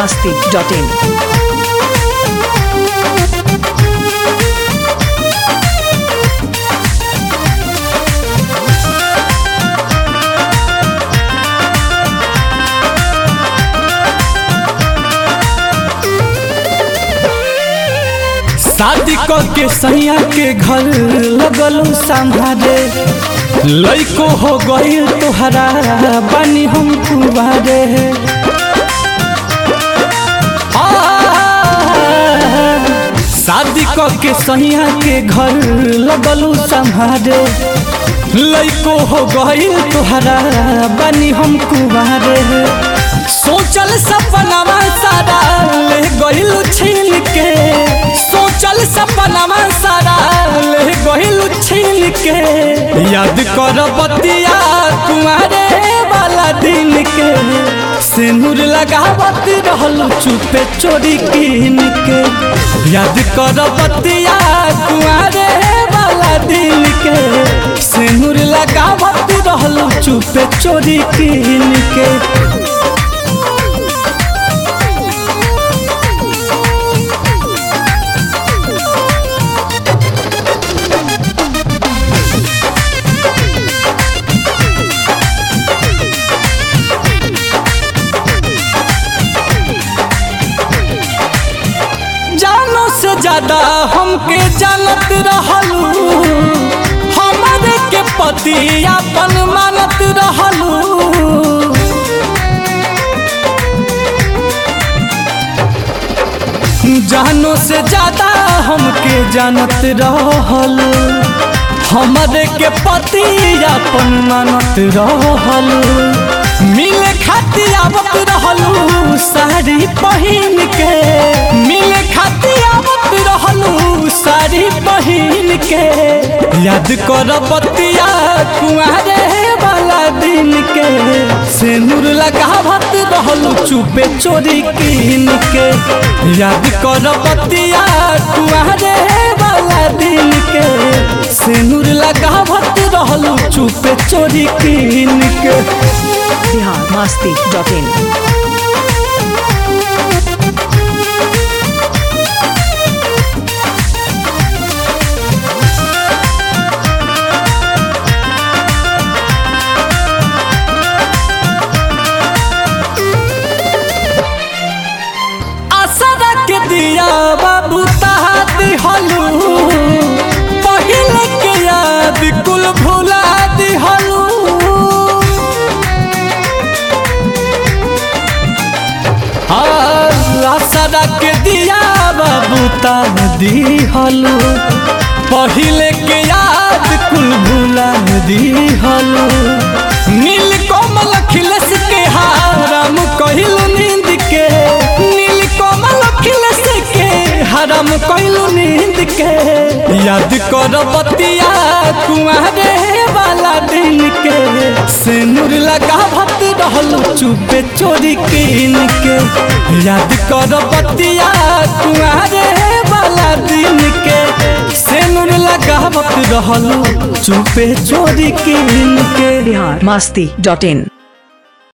masti.in. शादी क के सैया के घर लगलू संभारे लइको हो गईल तोहरा बानी हम कुबारे आ, शादी क के सैया के घर लगलू संभारे लइको हो गईल तोहरा बानी हम कुबारे सोचल सपनावा सारा ले गईल छीन के सोचल सपनावा सारा ले गईल छीन के याद कर बतिया तुम्हारे वाला दिन के सिंदूर लगावत रहल चुपे चोरी कीन के याद कर बतिया तुम्हारे वाला दिन के सिंदूर लगावत रहल चुपे चोरी कीन के जानो से ज्यादा हमके जानत रहलू हमारे के पति अपन मानत रहलू जानो से ज्यादा हमके जानत रहलू हमारे के पति अपन मानत रहलू मिले खातिर आवत रहलू साड़ी पहिन के मिले खातिर आवत रहलू साड़ी पहिन के याद कर बतिया कुआरे वाला दिन के सिंदूर लगावत रहलू चुपे चोरी कीन के याद कर बतिया कुआरे वाला दिन के सिंदूर लगावत रहलू चुपे चोरी कीन के Bihar masti.in. आसरा के दिया बाबू तहात हलू पहले के याद कुल भुला दिहलू आसरा के दिया बाबू ताह दिहलू पहले के याद कुल भुला दिहलू नील कोमल खिलस के हाराम कहिलू नींद के नील कोमल खिलस के हराम कहिलू नींद के याद कर बतिया कुआरे वाला दिन के सिंदूर लगावत रहलू चुपे चोरी कीन के याद कर बतिया कुआरे वाला दिन के सिंदूर लगावत रहलू चुपे चोरी कीन के Bihar masti.in.